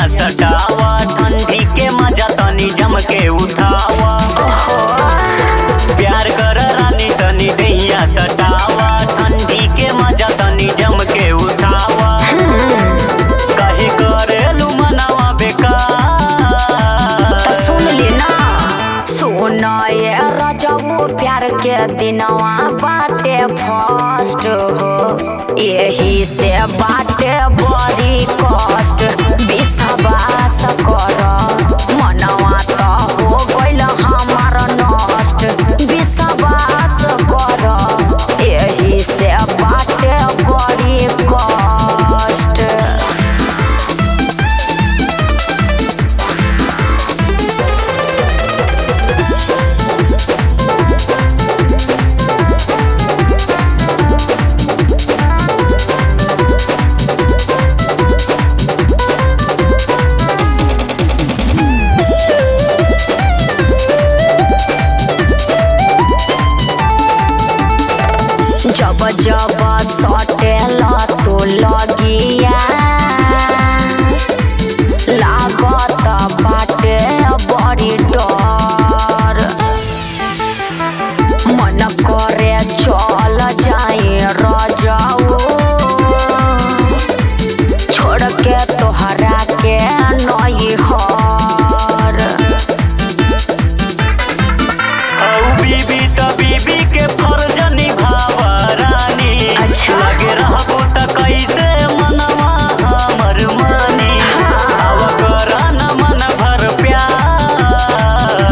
सटावा ठंडी के मजा तनी जम के उठावा प्यार कर रानी तनी दैया सटावा ठंडी के मजा तनी जम के उठावा कहीं करेलू मनावा बेकार त सुन ले ना सुन ये रजबू प्यार के दिनवा बाटे फर्स्ट हो यही से बाटे बड़ी कष्ट विश्वास कर मनवा त हो गइल हमार नष्ट विश्वास कर यही से बाटे बड़ी कष्ट जब जब सटेल तो लगिया लागत बाटे बड़ी डर मन करे चल जाए रजाऊ छोड़ के तोहरा के नई हर औ बीबी त बीबी के फर्ज निभावा रानी अच्छा। लगे रहबू त कैसे मनवा हमर मानी अब कर न मन भर प्यार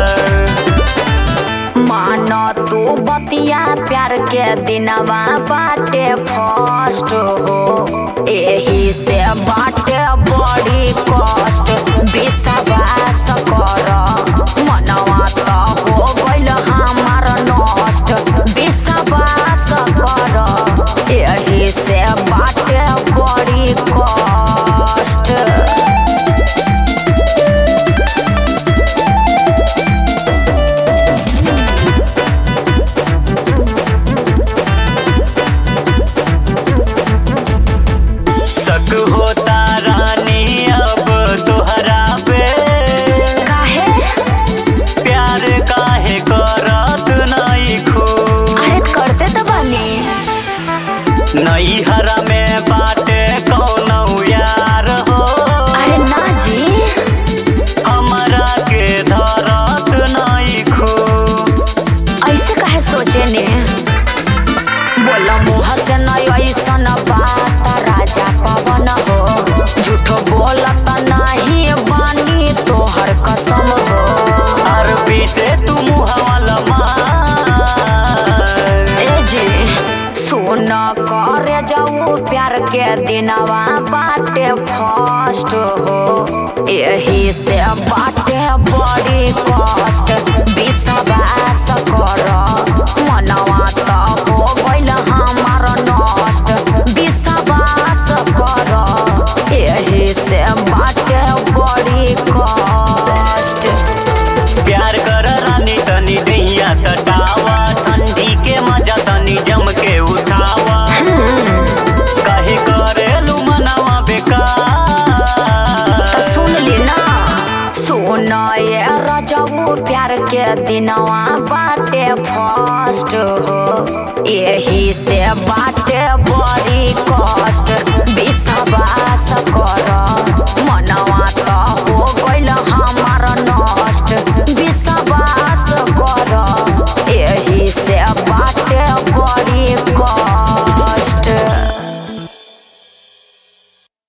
मान तू बतिया प्यार के दिनवा बाटे फर्स्ट हो एही से बाटे बड़ी कष्ट विश्वास कर मनवा त हो गइल हमार नष्ट विश्वास कर एही से बाटे बड़ी कष्ट शक होता रानी अब तोहरा पे काहे प्यार काहे करत नहीं खू अरे करते तो बनी नई हरा में बाटे कौन यार हो अरे ना जी हमरा के धरत नहीं खू ऐसे काहे सोचे ने बोला मुँह से नहीं ऐसन बात राजा पवन हो झूठो बोलत नहीं बानी तोहर कसम हो अरबी से तू मुहावाला मार ए जी सुन करे जाऊ प्यार के दिनवा बाटे फर्स्ट हो यही से बाटे बड़ी कष्ट विश्वास कर मनवा त हो गइल हमार नष्ट विश्वास कर यही से बाटे बड़ी कष्ट प्यार कर रानी तनी दैया सटावा ठंडी के मजा तनी जम के उठावा कहीं करेलू मनावा बेकार त सुन ले ना सुन ये रजबू प्यार के दिनवा बाटे फर्स्ट हो यही से बाटे बड़ी